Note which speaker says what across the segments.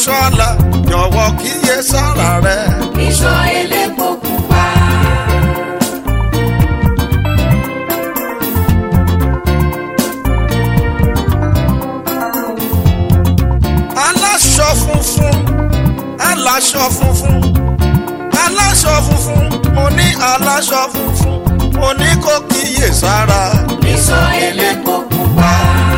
Speaker 1: aláṣọ àlà jọ̀wọ́ kíyè sára rẹ̀.
Speaker 2: ìṣọ́ elépo pupa.
Speaker 1: aláṣọ funfun aláṣọ funfun aláṣọ funfun mo ní aláṣọ funfun mo ní kó kíyè sára.
Speaker 2: ìṣọ́ elépo pupa.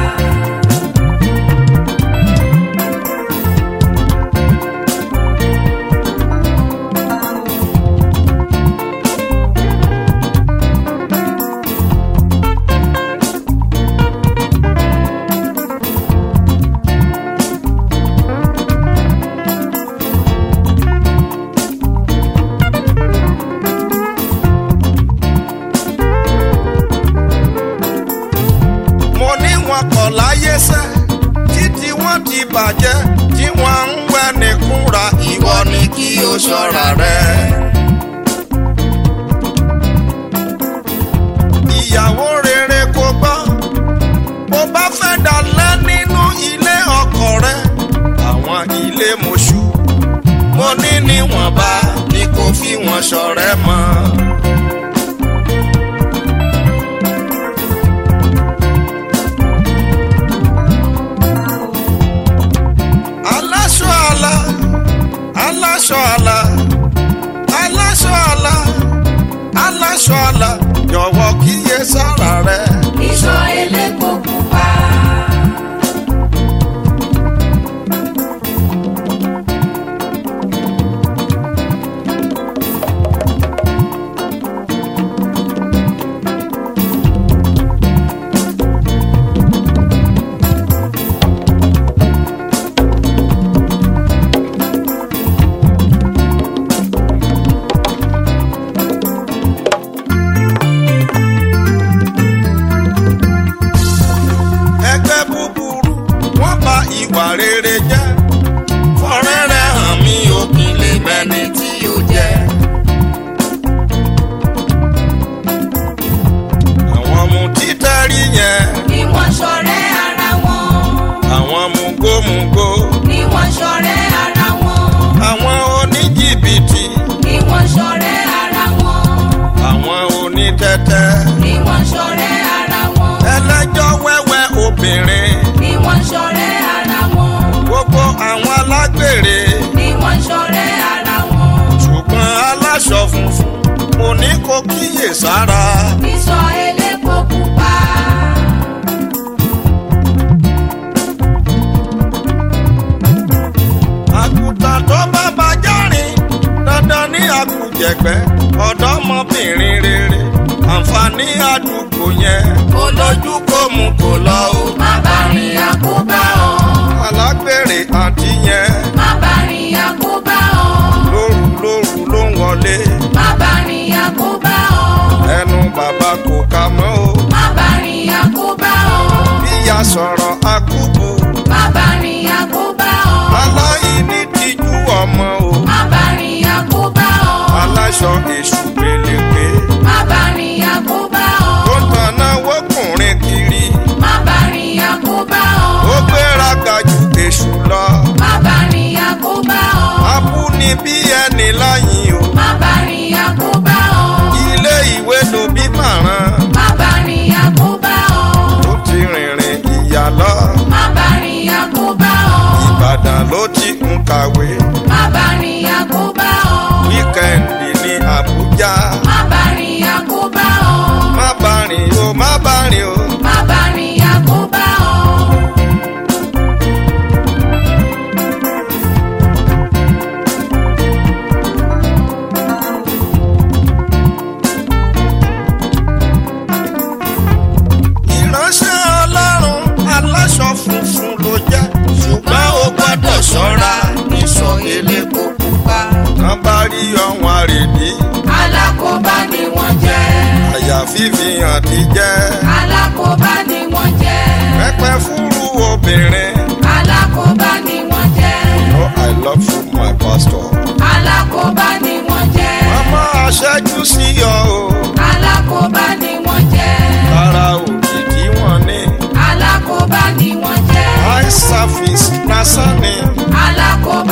Speaker 1: mo ní wọn kọ̀ láyé sẹ́ títí wọ́n ti bàjẹ́ tí wọ́n ń wẹ́ nìkúra ìwọ ni kí o ṣọ́ra rẹ̀. ìyàwó rere kò gbọ́ bó bá fẹ́ dalẹ̀ nínú ilé ọkọ rẹ̀ àwọn ilé mọ̀ṣú mo ní níwọ̀nba ni kò fi wọn ṣọ̀rẹ́ mọ́. aláṣọ àlà aláṣọ àlà aláṣọ àlà aláṣọ àlà jọ̀wọ́ kíyè sára rẹ̀.
Speaker 2: ìṣọ́ elépo pupa.
Speaker 1: ẹgbẹ́ búburú wọ́n bà ìwà rere jẹ́ fọ́rẹ́rẹ́ hàn mí òkè lè mẹ́ni tí ó jẹ́. àwọn ọmọ títẹ́rí yẹn
Speaker 2: ni wọ́n ṣọ̀rẹ́ ara wọn.
Speaker 1: àwọn mugómugó
Speaker 2: ni wọ́n ṣọ̀rẹ́ ara wọn.
Speaker 1: àwọn oníjìbìtì
Speaker 2: ni wọ́n ṣọ̀rẹ́ ara wọn.
Speaker 1: àwọn onítẹ́tẹ́
Speaker 2: ni wọ́n ṣọ̀rẹ́ ara wọn.
Speaker 1: ẹlẹ́jọ́ wẹ́wẹ́ obìnrin
Speaker 2: ni wọ́n ṣọ̀rẹ́ ara wọn.
Speaker 1: gbogbo àwọn alágbèrè
Speaker 2: ni wọ́n ṣọ̀rẹ́ ara wọn.
Speaker 1: ṣùgbọ́n aláṣọ funfun mo ní kó kíyè sára.
Speaker 2: ìṣọ́ elépo pupa.
Speaker 1: àgùntàn tó bá bàjẹ́ rìn dandan ní àkùjẹ̀gbẹ́ ọ̀dọ́mọbìnrin rere àǹfààní àdúgbò yẹn kó lójú kó mú kó lọ o.
Speaker 2: má bá rìn àkóbá ọ.
Speaker 1: alágbèrè àǹtí yẹn
Speaker 2: má bá rìn àkóbá ọ.
Speaker 1: lóru lóru ló ń wọlé
Speaker 2: má bá rìn àkóbá ọ.
Speaker 1: ẹnu bàbá kò ká mọ́ o.
Speaker 2: má bá rìn àkóbá ọ.
Speaker 1: bíyà sọ̀rọ̀ akúbu
Speaker 2: má bá rìn àkóbá ọ.
Speaker 1: aláìní tijú ọmọ o.
Speaker 2: má bá rìn àkóbá ọ.
Speaker 1: aláṣọ èṣù gbélégbé
Speaker 2: má bá rìn àkóbá
Speaker 1: tó
Speaker 2: ọ.
Speaker 1: tanná wọ́kùnrin kiri
Speaker 2: má bá rìn àkóbá
Speaker 1: ó
Speaker 2: ọ.
Speaker 1: gbéraga ju èṣù lọ.
Speaker 2: má bá rìn àkóbá ọ.
Speaker 1: abúni bí ẹni láyìn o.
Speaker 2: má bá rìn àkóbá ọ.
Speaker 1: ilé ìwé ló bí màrán
Speaker 2: má bá rìn àkóbá ọ.
Speaker 1: tó ti rìnrìn ìyá lọ.
Speaker 2: má bá rìn àkóbá ọ.
Speaker 1: ìbàdàn ló ti ń kàwé
Speaker 2: má bá rìn àkóbá ọ.
Speaker 1: wíkẹ́ndì ní àbújá.
Speaker 2: má bá rìn àkóbá ọ.
Speaker 1: má bá rìn o má bá rìn o.
Speaker 2: má bá rìn àkóbá ọ.
Speaker 1: ìránṣẹ́ ọlọ́run aláṣọ funfun ló jẹ́ ṣùgbọ́n ó gbọ́dọ̀ ṣọ́ra
Speaker 2: ìṣọ́ elépo pupa.
Speaker 1: tán bá rí ọ̀hún àrèdí
Speaker 2: alákòóbá ni wọ́n jẹ́.
Speaker 1: àyà fífihàn ti jẹ́
Speaker 2: alákòóbá ni wọ́n jẹ́.
Speaker 1: pẹ́pẹ́ fúru obìnrin.
Speaker 2: alákòóbá ni wọ́n jẹ́.
Speaker 1: Oh, I love you, my pastor.
Speaker 2: alákòóbá ni wọ́n jẹ́.
Speaker 1: Màmá aṣẹ́jú sí ọ o.
Speaker 2: alákòóbá ni wọ́n jẹ́.
Speaker 1: Rárá òkìkí wọn ní.
Speaker 2: alákòóbá ni wọ́n jẹ́.
Speaker 1: Eye service lásán ni.
Speaker 2: alákòóbá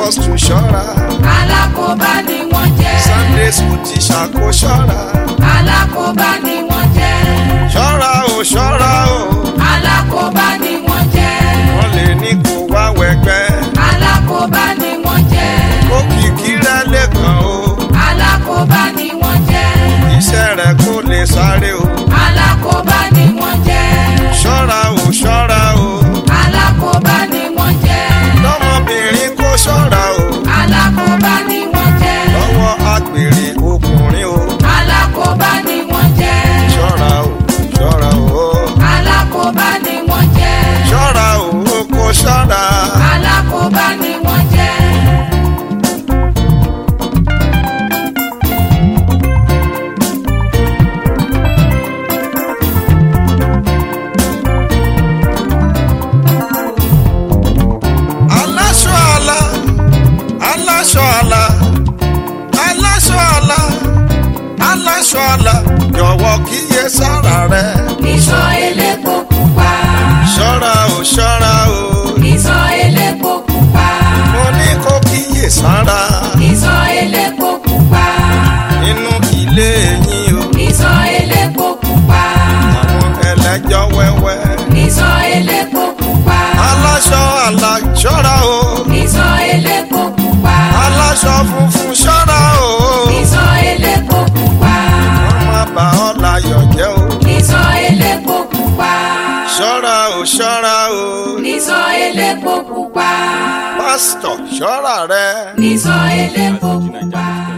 Speaker 1: apostol ṣọ́ra
Speaker 2: alákòóbá ni wọ́n jẹ́
Speaker 1: sunday school teacher kò ṣọ́ra
Speaker 2: alákòóbá ni wọ́n jẹ́
Speaker 1: ṣọ́ra o ṣọ́ra o
Speaker 2: alákòóbá ni wọ́n jẹ́
Speaker 1: wọ́n lè ní kó wá wẹgbẹ́
Speaker 2: alákòóbá ni wọ́n jẹ́
Speaker 1: kó kìkì rẹ lẹ́kàn o
Speaker 2: alákòóbá ni wọ́n jẹ́
Speaker 1: iṣẹ́ rẹ kó lè sáré o
Speaker 2: alákòóbá ni wọ́n jẹ́
Speaker 1: ṣọ́ra o ṣọ́ra o
Speaker 2: alákòóbá ni wọ́n jẹ́
Speaker 1: lọ́mọbìnrin kó ṣọ́ra o
Speaker 2: alákòóbá ni wọ́n jẹ́
Speaker 1: lọ́wọ́ àgbèrè ọkùnrin o
Speaker 2: alákòóbá ni wọ́n jẹ́
Speaker 1: ṣọ́ra o ṣọ́ra o
Speaker 2: alákòóbá ni wọ́n jẹ́
Speaker 1: ṣọ́ra o kó ṣọ́ra.
Speaker 2: alákòóbá ni wọ́n jẹ́
Speaker 1: aláṣọ àlà aláṣọ àlà aláṣọ àlà aláṣọ àlà jọ̀wọ́ kíyè sára rẹ
Speaker 2: ìṣọ́ elépo pupa
Speaker 1: ṣọ́ra o ṣọ́ra o
Speaker 2: ìṣọ́ elépo pupa
Speaker 1: mo ní kó kíyè sára
Speaker 2: ìṣọ́ elépo pupa
Speaker 1: nínú ilé yín o
Speaker 2: ìṣọ́ elépo pupa
Speaker 1: àwọn ẹlẹ́jọ́ wẹ́wẹ́
Speaker 2: ìṣọ́ elépo pupa
Speaker 1: aláṣọ àlà ṣọ́ra o
Speaker 2: ìṣọ́ elépo pupa
Speaker 1: aláṣọ funfun ṣọ́ra o
Speaker 2: ìṣọ́ elépo pupa
Speaker 1: wọ́n má bà ọ́ láyọ̀ jẹ́ o
Speaker 2: ìṣọ́ elépo pupa
Speaker 1: ṣọ́ra o ṣọ́ra o
Speaker 2: ìṣọ́ elépo pupa
Speaker 1: pásítọ̀ ṣọ́ra rẹ.
Speaker 2: ìṣọ́ elépo pupa.